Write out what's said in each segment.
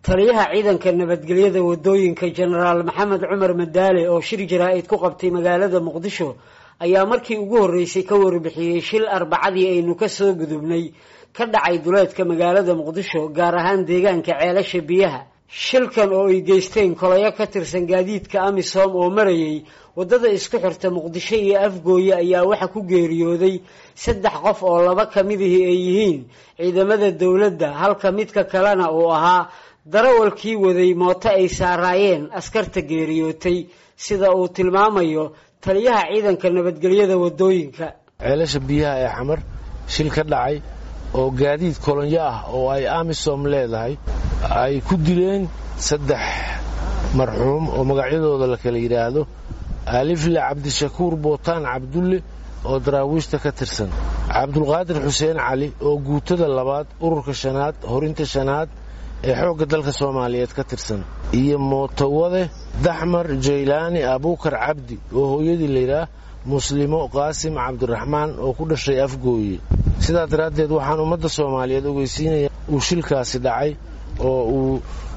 taliyaha ciidanka nabadgelyada wadooyinka jenaraal maxamed cumar madaale oo shir jaraa-id ku qabtay magaalada muqdisho ayaa markii ugu horreysay ka warbixiyey shil arbacadii aynu ka soo gudubnay ka dhacay duleedka magaalada muqdisho gaar ahaan deegaanka ceelasha biyaha shilkan oo ay geysteen kolayo ka tirsan gaadiidka amisom oo marayay waddada isku xirta muqdisho iyo afgooye ayaa waxa ku geeriyooday saddex qof oo laba ka midihii ay yihiin ciidamada dowladda halka midka kalena uu ahaa darawalkii waday mooto ay saaraayeen askarta geeriyootay sida uu tilmaamayo taliyaha ciidanka nabadgelyada wadooyinka ceelasha biyaha ee xamar shil ka dhacay oo gaadiid kolonyo ah oo ay amisom leedahay ay ku dileen saddex marxuum oo magacyadooda la kala yidhaahdo alifle cabdishakuur bootaan cabdulle oo daraawiishta ka tirsan cabdulqaadir xuseen cali oo guutada labaad ururka shanaad horinta shanaad ee xoogga dalka soomaaliyeed ka tirsan iyo mootowade daxmar jaylaani abuukar cabdi oo hooyadii layidhaah muslimo qaasim cabdiraxmaan oo ku dhashay afgooye sidaa daraaddeed waxaan ummadda soomaaliyeed ogeysiinaya uu shilkaasi dhacay oo uu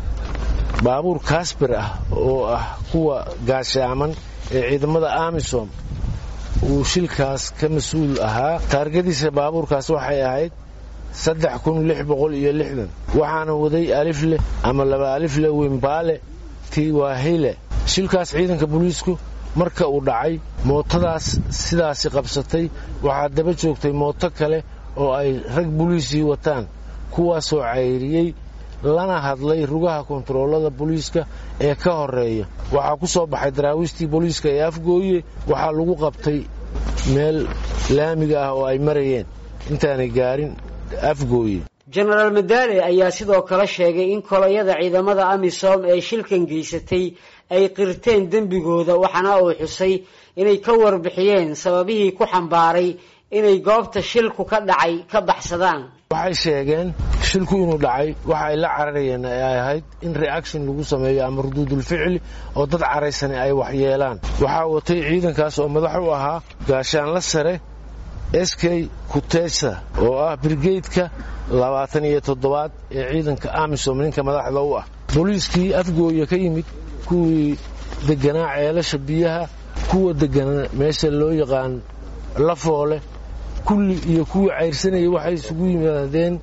baabuur kaasbir ah oo ah kuwa gaashaaman ee ciidamada amisom uu shilkaas ka mas-uul ahaa taargadiisa baabuurkaas waxay ahayd saddex kun lix boqol iyo lixdan waxaana waday alifle ama laba alifle wimbaale tiwahile shilkaas ciidanka booliisku marka uu dhacay mootadaas sidaasi qabsatay waxaa daba joogtay mooto kale oo ay rag boliisii wataan kuwaasoo cayriyey lana hadlay rugaha kontaroolada booliiska ee ka horeeya waxaa ku soo baxay daraawiistii booliiska ee afgooye waxaa lagu qabtay meel laamiga ah oo ay marayeen intaanay gaarin afgooye jenaraal madaale ayaa sidoo kale sheegay in kolayada ciidamada amisom ee shilkan geysatay ay qirteen dembigooda waxaana uu xusay inay ka warbixiyeen sababihii ku xambaaray inay goobta shilku ka dhacay ka baxsadaan waxay sheegeen shilku inuu dhacay waxa ay la cararayeen ay ahayd in reaction lagu sameeyo ama ruduudulficli oo dad caraysani ay waxyeelaan waxaa watay ciidankaas oo madax u ahaa gaashaanla sare sk kutesa oo ah brigeydka labaatan iyo toddobaad ee ciidanka amisom ninka madaxda u ah booliiskii afgooya ka yimid kuwii deganaa ceelasha biyaha kuwa deganaa meesha loo yaqaan lafoole kulli iyo kuwii cayrsanayay waxay isugu yimaadeen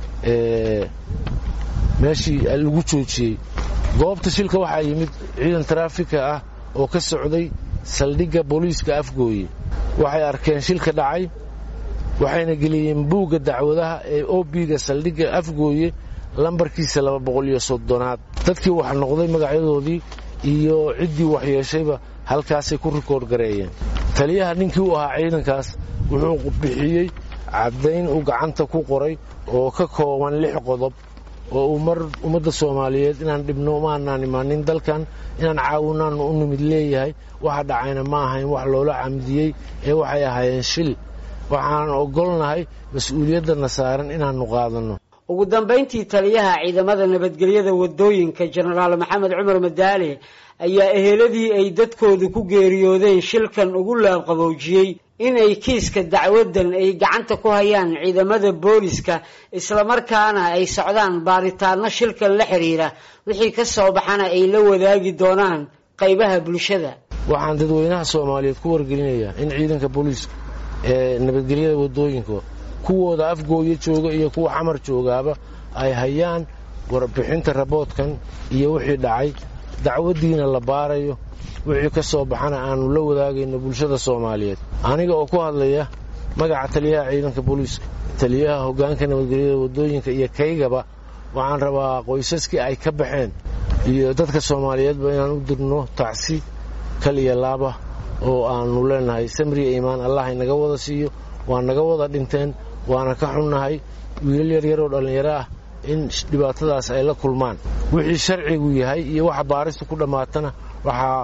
meeshii lagu joojiyey goobta shilka waxaa yimid ciidan taraafika ah oo ka socday saldhigga booliiska afgooye waxay arkeen shilka dhacay waxayna geliyeen buugga dacwadaha ee obiga saldhigga afgooye lambarkiisa laba boqol iyo soddonaad dadkii wax noqday magacyadoodii iyo ciddii waxyeeshayba halkaasay ku rikoord gareeyeen taliyaha ninkii u ahaa ciidankaas wuxuu bixiyey caddayn uu gacanta ku qoray oo ka kooban lix qodob oo uu mar ummadda soomaaliyeed inaan dhibno maanaan imaanin dalkan inaan caawinaannu u nimid leeyahay waxa dhacayna ma ahayn wax loola camdiyey ee waxay ahaayeen shil waxaan ogolnahay mas-uuliyaddanna saaran inaannu qaadanno ugu dambayntii taliyaha ciidamada nabadgelyada wadooyinka jenaraal maxamed cumar madaale ayaa eheladii ay dadkoodu ku geeriyoodeen shilkan ugu laabqaboojiyey inay kiiska dacwadan ay gacanta ku hayaan ciidamada booliska islamarkaana ay socdaan baaritaano shilkan la xiriira wixii ka soo baxana ay la wadaagi doonaan qaybaha bulshada waxaan dadweynaha soomaaliyeed ku wargelinayaa in ciidanka booliiska ee nabadgelyada wadooyinka kuwooda afgooyo jooga iyo kuwa xamar joogaaba ay hayaan warbixinta raboodkan iyo wixii dhacay dacwaddiina la baarayo wixii ka soo baxana aannu la wadaagayno bulshada soomaaliyeed aniga oo ku hadlaya magaca taliyaha ciidanka booliiska taliyaha hoggaanka nabadgelyada wadooyinka iyo kaygaba waxaan rabaa qoysaskii ay ka baxeen iyo dadka soomaaliyeedba inaan u dirno tacsi kal iyo laaba oo aannu leenahay samriya iimaan allah inaga wada siiyo waa naga wada dhinteen waana ka xunnahay wiilal yaryaroo dhallinyaro ah in dhibaatadaas ay la kulmaan wixii sharcigu yahay iyo waxa baaristu ku dhammaatana waxaa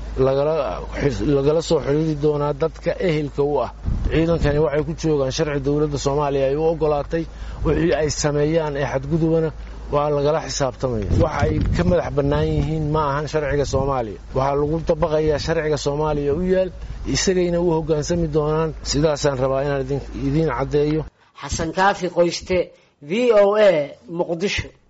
lagala soo xidhiiri doonaa dadka ehelka u ah ciidankani waxay ku joogaan sharci dowladda soomaaliya ay u ogolaatay wixii ay sameeyaan ee xadgudubana waa lagala xisaabtamaya waxa ay ka madax bannaan yihiin ma ahan sharciga soomaaliya waxaa lagu dabaqayaa sharciga soomaaliya u yaal isagayna u hoggaansami doonaan sidaasaan rabaa inaan idiin caddeeyo xasan kaafi qoyste v o a muqdisho